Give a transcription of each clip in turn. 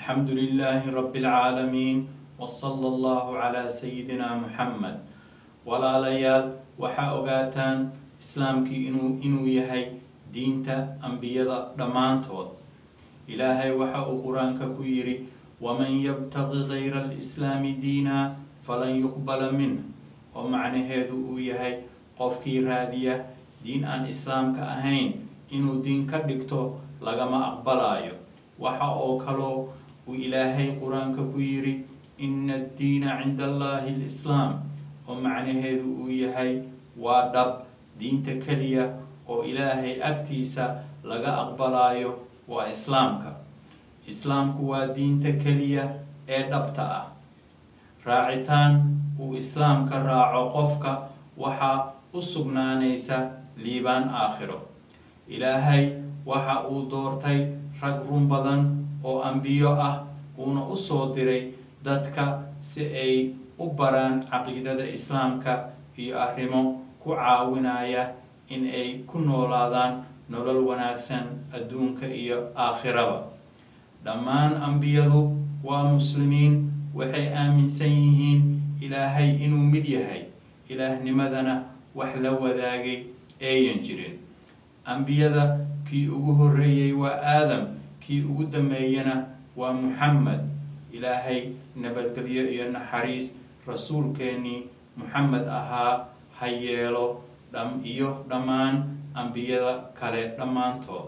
الحمد لله رب العالمين وصلى الله على سيدنا محمد walaalayaal waxaa ogaataan islaamkii inuu inuu yahay diinta ambiyada dhammaantood ilaahay waxa uu qur-aanka ku yidhi waman yabtaqi gayra alislaami diina falan yuqbala minh oo macnaheedu uu yahay qofkii raadiya diin aan islaamka ahayn inuu diin ka dhigto lagama aqbalaayo waxa oo kaloo uu ilaahay qur-aanka ku yidhi ina addiina cinda allahi alislaam oo macnaheedu uu yahay waa dhab diinta keliya oo ilaahay agtiisa laga aqbalaayo waa islaamka islaamku waa diinta keliya ee dhabta ah raacitaan uu islaamka raaco qofka waxaa u sugnaanaysa liibaan aakhiro ilaahay waxa uu doortay rag run badan oo ambiyo ah uuna u soo diray dadka si ay u baraan caqiidada islaamka iyo arrimo ku caawinaya in ay ku noolaadaan nolol wanaagsan adduunka iyo aakhiraba dhammaan ambiyadu waa muslimiin waxay aaminsan yihiin ilaahay inuu mid yahay ilaahnimadana wax la wadaagay ayan jirin ambiyada kii ugu horreeyey waa aadam kii ugu dambeeyana waa muxamed ilaahay nabadgelyo iyo naxariis rasuulkeennii muxamed ahaa ha yeelo dham iyo dhammaan ambiyada kale dhammaantood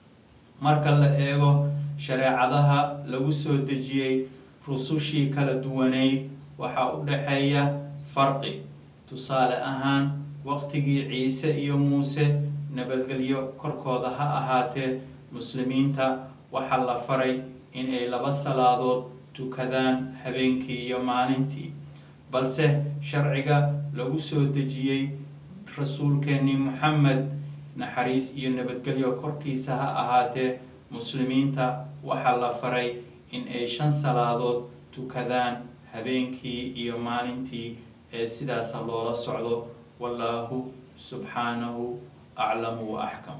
marka la eego shareecadaha lagu soo dejiyey rusushii kala duwaneyd waxaa u dhaxeeya farqi tusaale ahaan waqtigii ciise iyo muuse nabadgelyo korkooda ha ahaatee muslimiinta waxaa la faray inay laba salaadood tukadaan habeenkii iyo maalintii balse sharciga lagu soo dejiyey rasuulkeennii moxamed naxariis iyo nabadgelyo korkiisa ha ahaatee muslimiinta waxaa la faray in ay shan salaadood tukadaan habeenkii iyo maalintii ee sidaasa loola socdo wallaahu subxaanahu aclamu wa axkam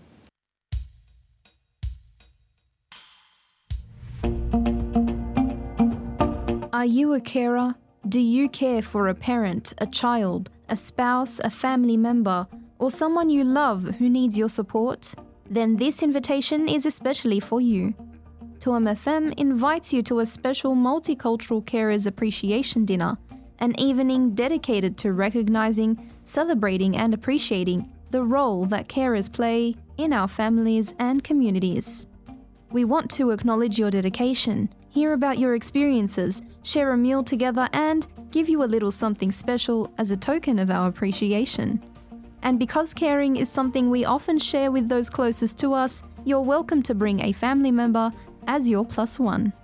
Are you a carer? Do you care for a parent, a child, a spouse, a family member, or someone you love who needs your support? Then this invitation is especially for you. Tuam FM invites you to a special multicultural carers appreciation dinner, an evening dedicated to recognizing, celebrating, and appreciating the role that carers play in our families and communities. We want to acknowledge your dedication, hear about your experiences, share a meal together, and give you a little something special as a token of our appreciation. And because caring is something we often share with those closest to us, you're welcome to bring a family member as your plus one.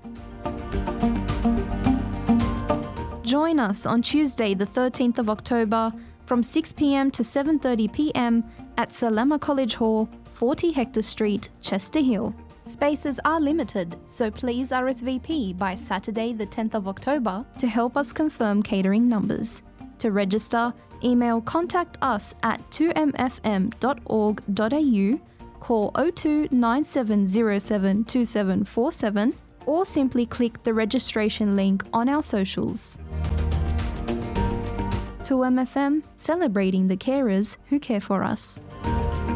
Join us on Tuesday, the 13th of October from 6 pm to 7:30 pm at Salama College Hall, 40 Hector Street, Chester Hill. Spaces are limited, so please RSVP by Saturday, the 10th of October to help us confirm catering numbers. To register, email contact us at 2mfm.org.au, call 02 9707 2747, or simply click the registration link on our socials. 2MFM, celebrating the carers who care for us.